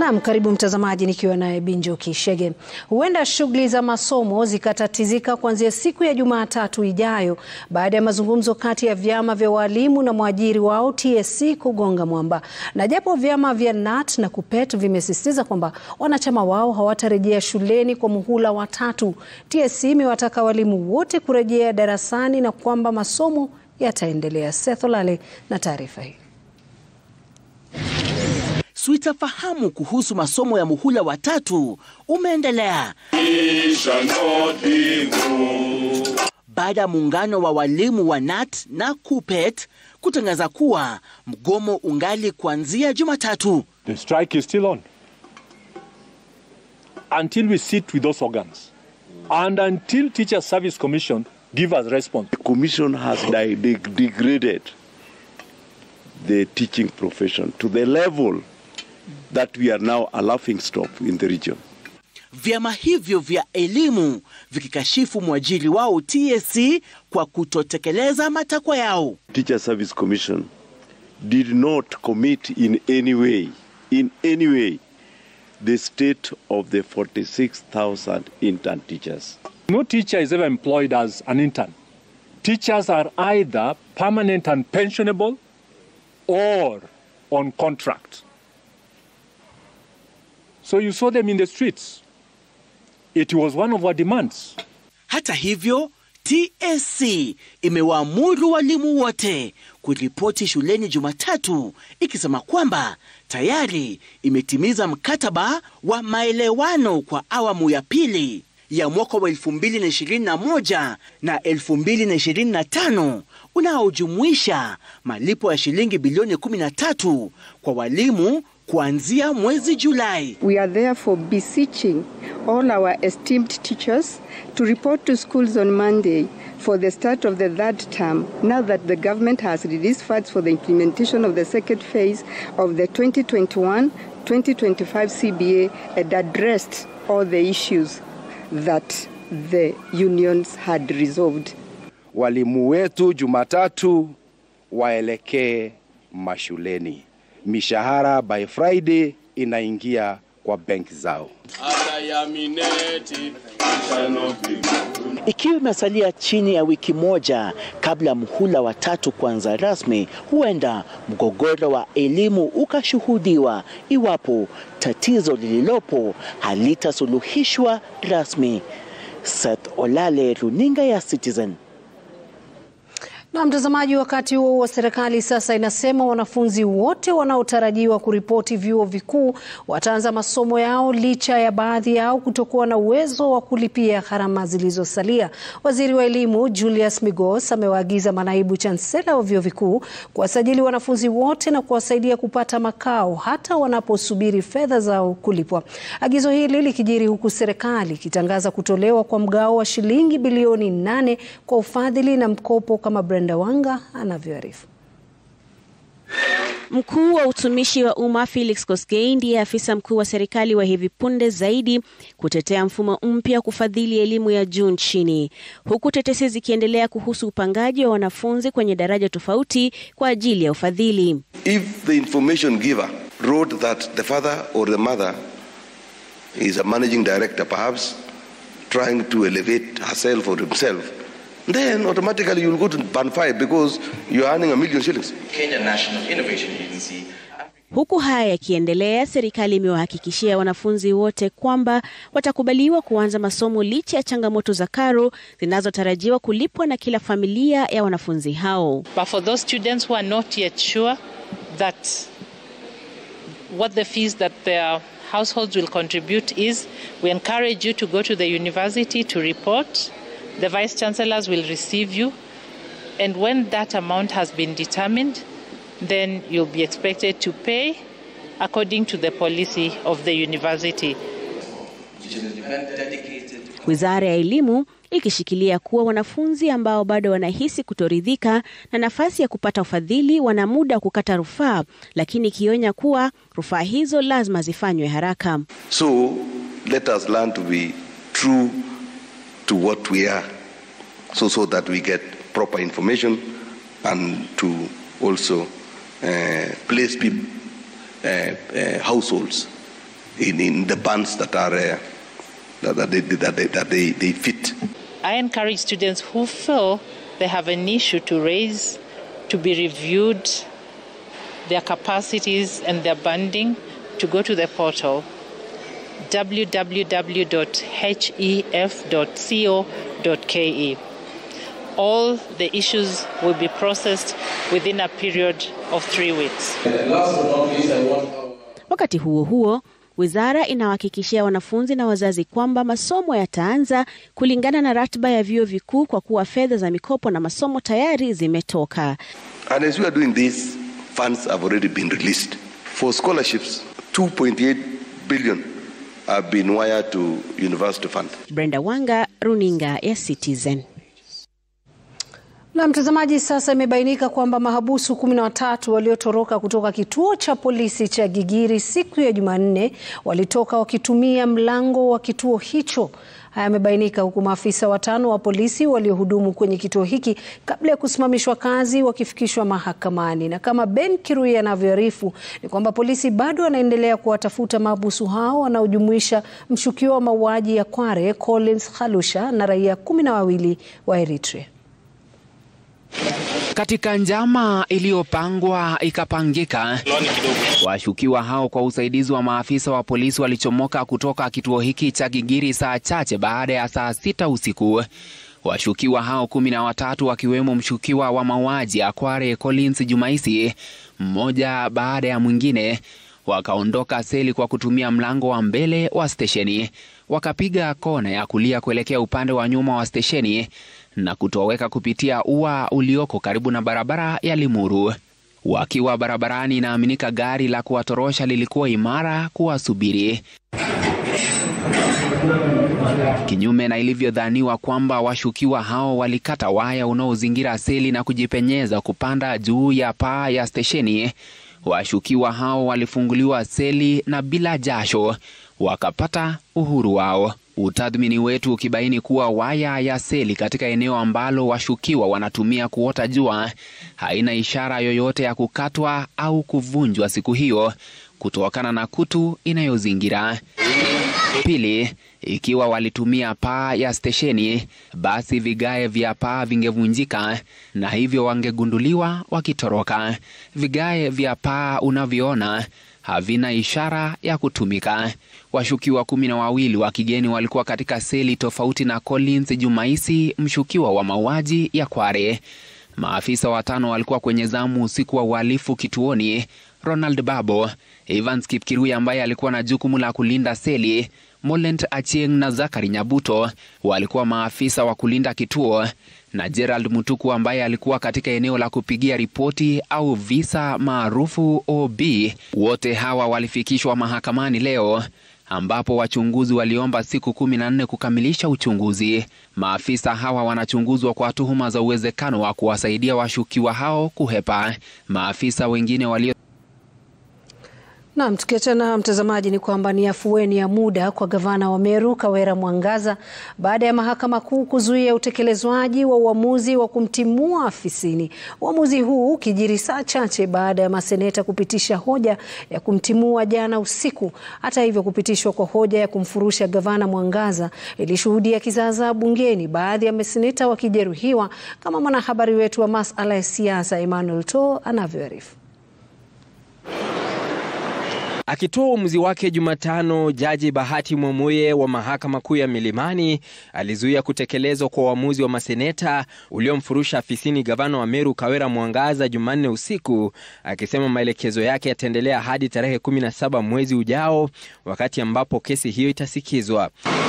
Naam, karibu mtazamaji, nikiwa naye Binjo Kishege. Huenda shughuli za masomo zikatatizika kuanzia siku ya Jumatatu ijayo baada ya mazungumzo kati ya vyama vya walimu na mwajiri wao TSC kugonga mwamba. Na japo vyama vya KNUT na KUPPET vimesisitiza kwamba wanachama wao hawatarejea shuleni kwa muhula wa tatu, TSC imewataka walimu wote kurejea darasani na kwamba masomo yataendelea. Seth Olale na taarifa hii. Sitafahamu kuhusu masomo ya muhula wa tatu umeendelea baada ya muungano wa walimu wa KNUT na KUPPET kutangaza kuwa mgomo ungali kuanzia Jumatatu. The strike is still on until we sit with those organs and until Teacher Service Commission give us response. The commission has de de degraded the teaching profession to the level that we are now a laughing stock in the region. Vyama hivyo vya elimu vikikashifu mwajiri wao TSC kwa kutotekeleza matakwa yao. Teacher Service Commission did not commit in any way, in any way, the state of the 46,000 intern teachers. No teacher is ever employed as an intern. Teachers are either permanent and pensionable or on contract. So you saw them in the streets. It was one of our demands. Hata hivyo, TSC imewaamuru walimu wote kuripoti shuleni Jumatatu ikisema kwamba tayari imetimiza mkataba wa maelewano kwa awamu ya pili ya mwaka wa 2021 na 2025 unaojumuisha malipo ya shilingi bilioni 13 kwa walimu kuanzia mwezi Julai. We are therefore beseeching all our esteemed teachers to report to schools on Monday for the start of the third term now that the government has released funds for the implementation of the second phase of the 2021-2025 CBA and addressed all the issues that the unions had resolved. Walimu wetu Jumatatu waelekee mashuleni. Mishahara by Friday inaingia kwa benki zao. Ikiwa imesalia chini ya wiki moja kabla mhula wa tatu kuanza rasmi, huenda mgogoro wa elimu ukashuhudiwa iwapo tatizo lililopo halitasuluhishwa rasmi. Seth Olale, runinga ya Citizen. Na mtazamaji, wakati huo huo, serikali sasa inasema wanafunzi wote wanaotarajiwa kuripoti vyuo vikuu wataanza masomo yao licha ya baadhi yao kutokuwa na uwezo wa kulipia gharama zilizosalia. Waziri wa Elimu Julius Migos amewaagiza manaibu chansela wa vyuo vikuu kuwasajili wanafunzi wote na kuwasaidia kupata makao hata wanaposubiri fedha zao kulipwa. Agizo hili likijiri huku serikali ikitangaza kutolewa kwa mgao wa shilingi bilioni nane kwa ufadhili na mkopo kama Brenda Wanga anavyoarifu. Mkuu wa utumishi wa umma Felix Koskei ndiye afisa mkuu wa serikali wa hivi punde zaidi kutetea mfumo mpya wa kufadhili elimu ya juu nchini, huku tetesi zikiendelea kuhusu upangaji wa wanafunzi kwenye daraja tofauti kwa ajili ya ufadhili. If the information giver wrote that the father or the mother is a managing director perhaps trying to elevate herself or himself then automatically you'll go to band five because you're earning a million shillings. Kenya National Innovation Agency. Huku haya yakiendelea, serikali imewahakikishia wanafunzi wote kwamba watakubaliwa kuanza masomo licha ya changamoto za karo zinazotarajiwa kulipwa na kila familia ya wanafunzi hao. But for those students who are not yet sure that what the fees that their households will contribute is, we encourage you to go to the university to report the vice chancellors will receive you and when that amount has been determined then you'll be expected to pay according to the policy of the university Wizara ya Elimu ikishikilia kuwa wanafunzi ambao bado wanahisi kutoridhika na nafasi ya kupata ufadhili wana muda wa kukata rufaa, lakini ikionya kuwa rufaa hizo lazima zifanywe haraka. So let us learn to be true to what we are so so that we get proper information and to also uh, place people, uh, uh, households in, in the bands that are uh, that, that, they, that, they, that they, they fit. I encourage students who feel they have an issue to raise to be reviewed their capacities and their banding to go to the portal www.hef.co.ke. All the issues will be processed within a period of three weeks. Wakati huo huo, wizara inawahakikishia wanafunzi na wazazi kwamba masomo yataanza kulingana na ratiba ya vyuo vikuu kwa kuwa fedha za mikopo na masomo tayari zimetoka. And as we are doing this, funds have already been released. For scholarships, 2.8 billion have been wired to university fund. Brenda Wanga, runinga ya Citizen. Na mtazamaji, sasa imebainika kwamba mahabusu kumi na watatu waliotoroka kutoka kituo cha polisi cha Gigiri siku ya Jumanne walitoka wakitumia mlango wa kituo hicho. Haya yamebainika huku maafisa watano wa polisi waliohudumu kwenye kituo hiki kabla ya kusimamishwa kazi wakifikishwa mahakamani. Na kama Ben Kirui anavyoarifu ni kwamba polisi bado wanaendelea kuwatafuta mahabusu hao wanaojumuisha mshukiwa wa mauaji ya Kware Collins Khalusha na raia kumi na wawili wa Eritrea. Katika njama iliyopangwa ikapangika, washukiwa hao kwa usaidizi wa maafisa wa polisi walichomoka kutoka kituo hiki cha Gigiri saa chache baada ya saa sita usiku. Washukiwa hao kumi na watatu wakiwemo mshukiwa wa mauaji ya Kware Collins Jumaisi, mmoja baada ya mwingine, wakaondoka seli kwa kutumia mlango wa mbele wa stesheni, wakapiga kona ya kulia kuelekea upande wa nyuma wa stesheni na kutoweka kupitia ua ulioko karibu na barabara ya Limuru. Wakiwa barabarani, inaaminika gari la kuwatorosha lilikuwa imara kuwasubiri, kinyume na ilivyodhaniwa kwamba washukiwa hao walikata waya unaozingira seli na kujipenyeza kupanda juu ya paa ya stesheni. Washukiwa hao walifunguliwa seli na bila jasho wakapata uhuru wao. Utathmini wetu ukibaini kuwa waya ya seli katika eneo ambalo washukiwa wanatumia kuota jua haina ishara yoyote ya kukatwa au kuvunjwa siku hiyo kutokana na kutu inayozingira. Pili, ikiwa walitumia paa ya stesheni, basi vigae vya paa vingevunjika na hivyo wangegunduliwa wakitoroka. Vigae vya paa unavyoona havina ishara ya kutumika. Washukiwa kumi na wawili wa kigeni walikuwa katika seli tofauti na Collins Jumaisi, mshukiwa wa mauaji ya Kware. Maafisa watano walikuwa kwenye zamu usiku wa uhalifu kituoni: Ronald Babo, Evans Kipkirui ambaye alikuwa na jukumu la kulinda seli, Molent Achieng na Zakari Nyabuto walikuwa maafisa wa kulinda kituo na Gerald Mutuku ambaye alikuwa katika eneo la kupigia ripoti au visa maarufu OB. Wote hawa walifikishwa mahakamani leo ambapo wachunguzi waliomba siku kumi na nne kukamilisha uchunguzi. Maafisa hawa wanachunguzwa kwa tuhuma za uwezekano wa kuwasaidia washukiwa hao kuhepa. Maafisa wengine walio Naam, tukiachana mtazamaji, ni kwamba ni afueni ya muda kwa gavana wa Meru Kawera Mwangaza baada ya mahakama kuu kuzuia utekelezwaji wa uamuzi wa kumtimua afisini. Uamuzi huu ukijiri saa chache baada ya maseneta kupitisha hoja ya kumtimua jana usiku. Hata hivyo, kupitishwa kwa hoja ya kumfurusha gavana Mwangaza ilishuhudia kizaazaa bungeni, baadhi ya maseneta wakijeruhiwa, kama mwanahabari wetu wa masuala ya siasa Emmanuel To anavyoarifu. Akitoa uamuzi wake Jumatano, Jaji Bahati Mwamuye wa Mahakama Kuu ya Milimani alizuia kutekelezwa kwa uamuzi wa maseneta uliomfurusha afisini gavana wa Meru Kawera Mwangaza Jumanne usiku, akisema maelekezo yake yataendelea hadi tarehe 17 mwezi ujao, wakati ambapo kesi hiyo itasikizwa.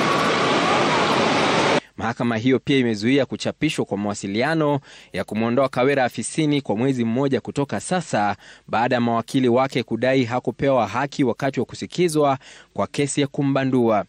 Mahakama hiyo pia imezuia kuchapishwa kwa mawasiliano ya kumwondoa Kawera afisini kwa mwezi mmoja kutoka sasa baada ya mawakili wake kudai hakupewa haki wakati wa kusikizwa kwa kesi ya kumbandua.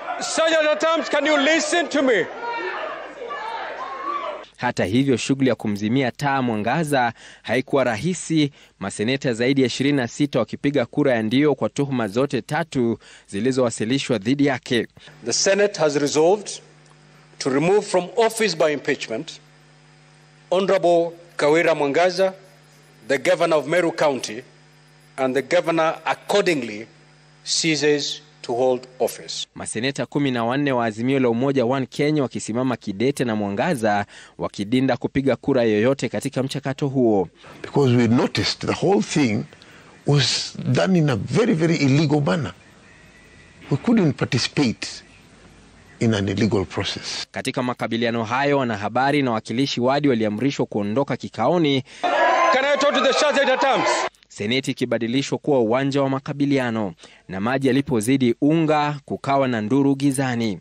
Hata hivyo, shughuli ya kumzimia taa Mwangaza haikuwa rahisi, maseneta zaidi ya 26 wakipiga kura ya ndio kwa tuhuma zote tatu zilizowasilishwa dhidi yake. The Senate has resolved to remove from office by impeachment Honorable Kawira Mwangaza, the governor of Meru County, and the governor accordingly ceases to hold office. Maseneta kumi na wanne wa Azimio la Umoja One Kenya wakisimama kidete na mwangaza wakidinda kupiga kura yoyote katika mchakato huo. Because we noticed the whole thing was done in a very, very illegal manner. We couldn't participate in an illegal process. Katika makabiliano hayo, wanahabari na wakilishi wadi waliamrishwa kuondoka kikaoni, Can I talk to the church at terms? seneti ikibadilishwa kuwa uwanja wa makabiliano, na maji yalipozidi unga, kukawa na nduru gizani.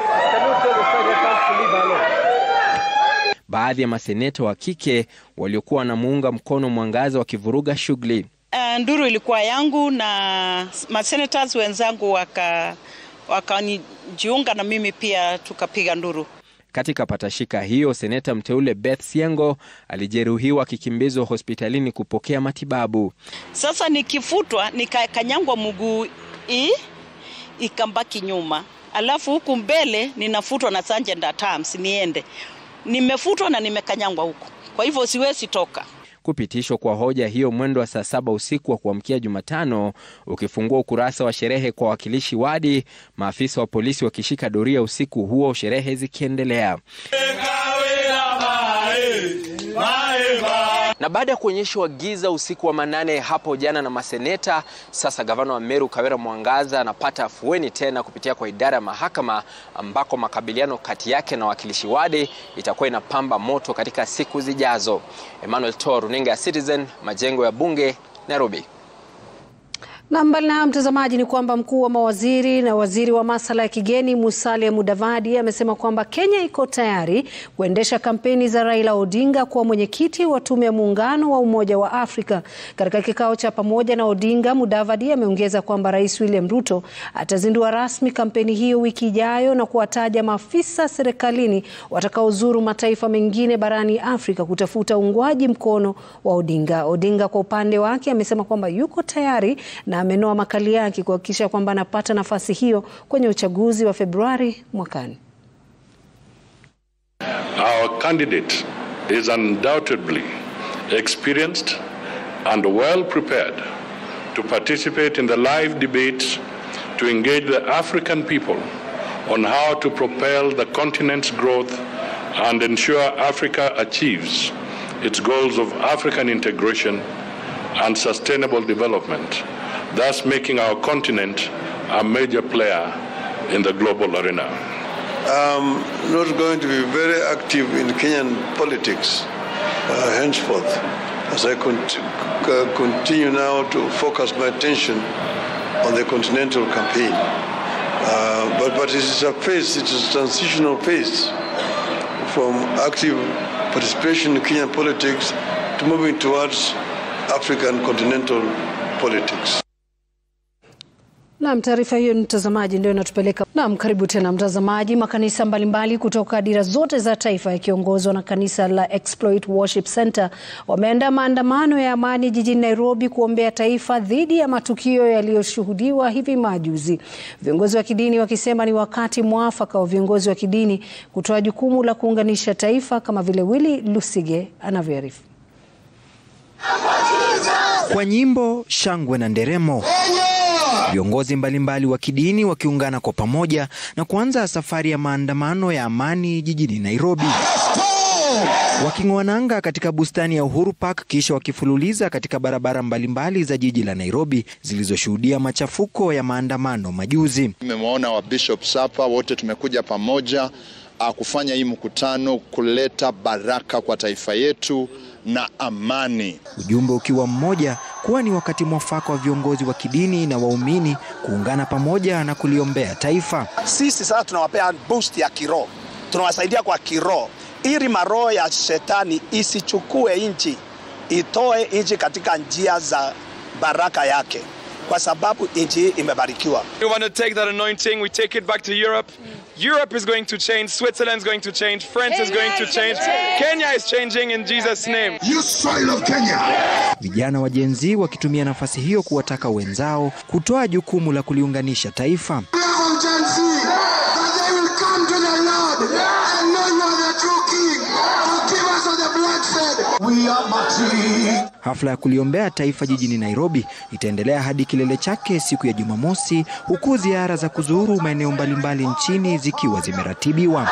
Baadhi ya maseneta wa kike waliokuwa wanamuunga mkono Mwangaza wakivuruga shughuli. Uh, nduru ilikuwa yangu na masenators wenzangu waka wakanijiunga na mimi pia tukapiga nduru. Katika patashika hiyo, seneta mteule Beth Siengo alijeruhiwa akikimbizwa hospitalini kupokea matibabu. Sasa nikifutwa nikakanyangwa mguu hii ikambaki nyuma, alafu huku mbele ninafutwa na sergeant at arms niende. Nimefutwa na nimekanyangwa huku, kwa hivyo siwezi toka. Kupitishwa kwa hoja hiyo mwendo wa saa saba usiku wa kuamkia Jumatano ukifungua ukurasa wa sherehe kwa wakilishi wadi, maafisa wa polisi wakishika doria usiku huo, sherehe zikiendelea. Na baada ya kuonyeshwa giza usiku wa manane hapo jana na maseneta, sasa gavana wa Meru Kawira Mwangaza anapata afueni tena kupitia kwa idara ya mahakama ambako makabiliano kati yake na wakilishi wadi itakuwa inapamba moto katika siku zijazo. Emmanuel To, runinga ya Citizen, majengo ya bunge, Nairobi. Na mbali na mtazamaji, ni kwamba mkuu wa mawaziri na waziri wa masuala ya kigeni Musalia Mudavadi amesema kwamba Kenya iko tayari kuendesha kampeni za Raila Odinga kuwa mwenyekiti wa tume ya muungano wa Umoja wa Afrika. Katika kikao cha pamoja na Odinga, Mudavadi ameongeza kwamba Rais William Ruto atazindua rasmi kampeni hiyo wiki ijayo na kuwataja maafisa serikalini watakaozuru mataifa mengine barani Afrika kutafuta uungwaji mkono wa Odinga. Odinga kwa upande wake amesema kwamba yuko tayari na amenoa makali yake kuhakikisha kwamba anapata nafasi hiyo kwenye uchaguzi wa Februari mwakani. Our candidate is undoubtedly experienced and well prepared to participate in the live debates to engage the African people on how to propel the continent's growth and ensure Africa achieves its goals of African integration and sustainable development, thus making our continent a major player in the global arena. I'm not going to be very active in Kenyan politics uh, henceforth, as I cont- uh, continue now to focus my attention on the continental campaign. Uh, but, but it is a phase, it is a transitional phase from active participation in Kenyan politics to moving towards African continental politics. Naam, taarifa hiyo mtazamaji, ndio inatupeleka. Naam, karibu tena mtazamaji. Makanisa mbalimbali kutoka dira zote za taifa yakiongozwa na kanisa la Exploit Worship Center wameandaa maandamano ya amani jijini Nairobi kuombea taifa dhidi ya matukio yaliyoshuhudiwa hivi majuzi. Viongozi wa kidini wakisema ni wakati mwafaka wa viongozi wa kidini kutoa jukumu la kuunganisha taifa kama vile Willy Lusige anavyoarifu. Kwa nyimbo, shangwe na nderemo, viongozi mbalimbali wa kidini wakiungana kwa pamoja na kuanza safari ya maandamano ya amani jijini Nairobi, waking'oa nanga katika bustani ya Uhuru Park, kisha wakifululiza katika barabara mbalimbali za jiji la Nairobi zilizoshuhudia machafuko ya maandamano majuzi. Nimemwona wa bishops hapa, wote tumekuja pamoja uh, kufanya hii mkutano kuleta baraka kwa taifa yetu na amani. Ujumbe ukiwa mmoja kuwa ni wakati mwafaka wa viongozi wa kidini na waumini kuungana pamoja na kuliombea taifa. Sisi sasa tunawapea boost ya kiroho, tunawasaidia kwa kiroho, ili maroho ya shetani isichukue nchi, itoe nchi katika njia za baraka yake, kwa sababu nchi hii imebarikiwa. We want to take that anointing, we take it back to Europe. Europe is going to change, Switzerland is going to change, France is going to change, Kenya is changing in Jesus name. You soil of Kenya. Vijana wa Gen Z wakitumia nafasi hiyo kuwataka wenzao kutoa jukumu la kuliunganisha taifa. We Hafla ya kuliombea taifa jijini Nairobi itaendelea hadi kilele chake siku ya Jumamosi, huku ziara za kuzuru maeneo mbalimbali nchini zikiwa zimeratibiwa.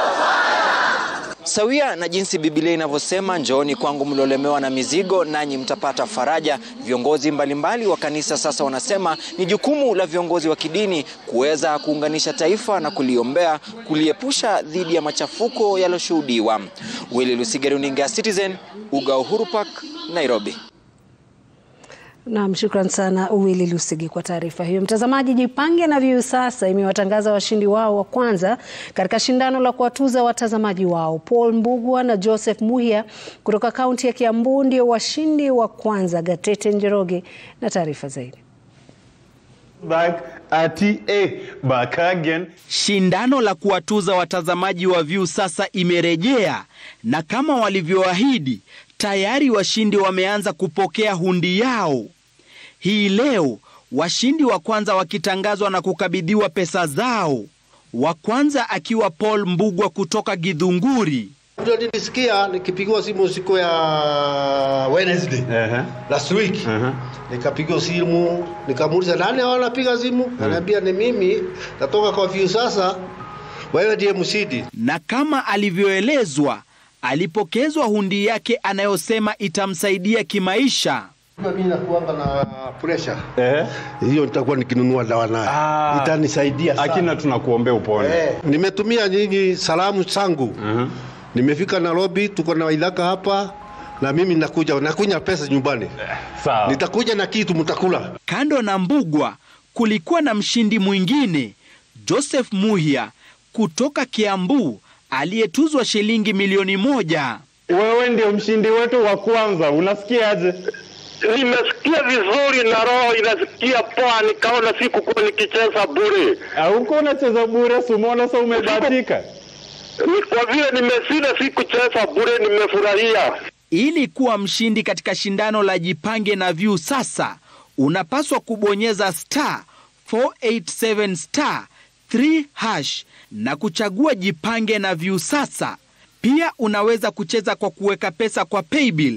Sawia na jinsi Biblia inavyosema, njooni kwangu mliolemewa na mizigo, nanyi mtapata faraja. Viongozi mbalimbali wa kanisa sasa wanasema ni jukumu la viongozi wa kidini kuweza kuunganisha taifa na kuliombea, kuliepusha dhidi ya machafuko yaliyoshuhudiwa. Willy Lusige, runinga ya Citizen, uga Uhuru Park, Nairobi. Naam, shukran sana Willy Lusigi kwa taarifa hiyo. Mtazamaji, Jipange na Viu sasa imewatangaza washindi wao wa kwanza katika shindano la kuwatuza watazamaji wao. Paul Mbugua na Joseph Muhia kutoka kaunti ya Kiambu ndio washindi wa kwanza. Gatete Njoroge na taarifa zaidi. Back at a back again. Shindano la kuwatuza watazamaji wa Viu sasa imerejea na kama walivyoahidi tayari washindi wameanza kupokea hundi yao. Hii leo washindi wa kwanza wakitangazwa na kukabidhiwa pesa zao, wa kwanza akiwa Paul Mbugwa kutoka Githunguri. Ndio nilisikia nikipigiwa simu siku ya Wednesday uh-huh. last week uh-huh. Nikapigiwa simu nikamuuliza nani anapiga simu uh-huh. Ananiambia ni mimi, natoka kwa Viu sasa, wewe ndiye mshindi. Na kama alivyoelezwa alipokezwa hundi yake anayosema itamsaidia kimaisha. Mimi nakuanga na pressure eh, hiyo nitakuwa nikinunua dawa nayo ah, itanisaidia sana. Akina tunakuombea upone eh. Nimetumia nyinyi salamu zangu uh-huh. Nimefika Nairobi, tuko na Waithaka hapa na mimi nakuja nakunya pesa nyumbani eh, sawa. Nitakuja na kitu mtakula. Kando na Mbugwa kulikuwa na mshindi mwingine Joseph Muhia kutoka Kiambu aliyetuzwa shilingi milioni moja. Wewe ndio mshindi wetu wa kwanza, unasikiaje? Nimesikia vizuri na roho inasikia poa, nikaona sikukuwa nikicheza bure. Hauko unacheza bure, sumona sa umebahatika. Ni kwa vile nimeshinda, sikucheza bure, nimefurahia. Ili kuwa mshindi katika shindano la Jipange na Viu sasa unapaswa kubonyeza star 487 star 3 hash na kuchagua Jipange na Viu sasa. Pia unaweza kucheza kwa kuweka pesa kwa paybill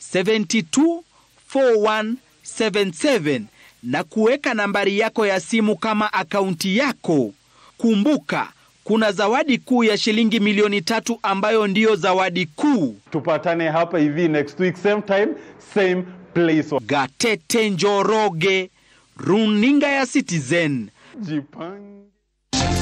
724177 na kuweka nambari yako ya simu kama akaunti yako. Kumbuka, kuna zawadi kuu ya shilingi milioni tatu ambayo ndiyo zawadi kuu. Tupatane hapa hivi next week same time same place. Gatete Njoroge, runinga ya Citizen. Jipange.